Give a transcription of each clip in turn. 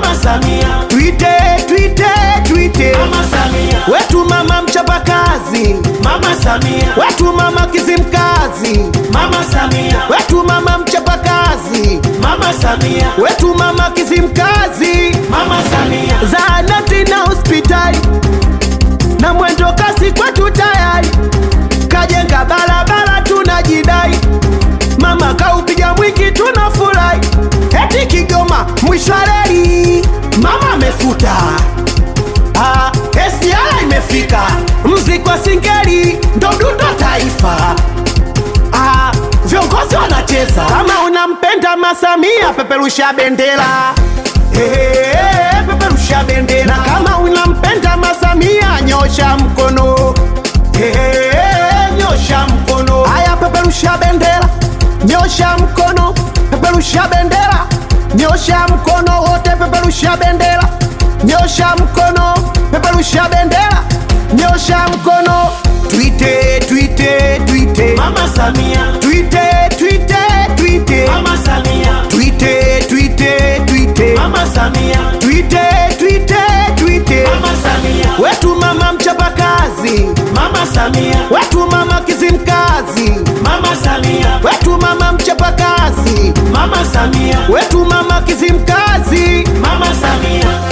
Mama Samia, Twite, twite, twite. Mama Samia, Wetu mama mchapakazi, Mama Samia, wetu mama kizimkazi, Mama Samia, wetu mama mchapakazi, Mama Samia, wetu mama kizimkazi. Mama Samia, Zahanati na hospitali na mwendo kasi kwetu tayari, kajenga barabara tunajidai, mama kaupiga mwingi tunafurahi, eti Kigoma mwisho wa reli mama amefuta Ah, SGR imefika, mziki wa singeli ndo dundo taifa. Ah, viongozi wanacheza. Kama unampenda Masamia, peperusha bendera Hey, peperusha bendera. Kama unampenda Masamia, nyosha mkono Hey, nyosha mkono. Haya, peperusha bendera, nyosha mkono, peperusha bendera, nyosha mkono wote, peperusha bendera, nyosha mkono, peperusha bendera, nyosha mkono. Twite, twite, twite, Mama Samia, twite, twite, twite, Mama Samia, twite, twite, twite, Mama Samia, twite, twite, twite. Mama Samia, Wetu mama mchapakazi, Mama Samia, wetu mama kizimkazi, Mama Samia, wetu mama mchapakazi, Mama Samia, wetu mama kizimkazi. Mama Samia,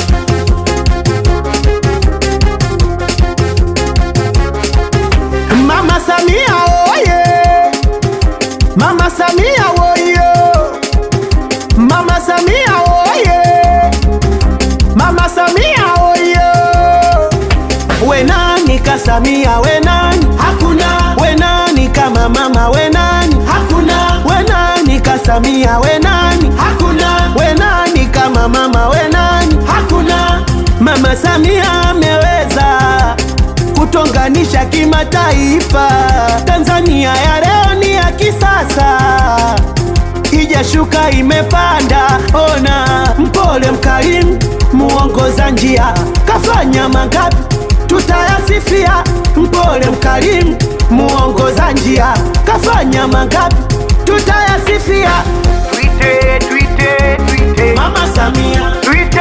Mama Samia oye, Mama Samia oye, Mama Samia oye, Mama Samia oye. We nani ka Samia we nani? hakuna, We nani kama mama we nani? hakuna, We nani ka Samia we nani? hakuna, We nani kama mama we nani? hakuna, Mama Samia ameweza kutonganisha kimataifa. Tanzania ya leo ni ya kisasa, ijashuka imepanda. Ona mpole mkarimu, muongoza njia, kafanya mangapi tutayasifia. Mpole mkarimu, muongoza njia, kafanya mangapi tutayasifia. Twite, twite, twite. Mama Samia, Twite,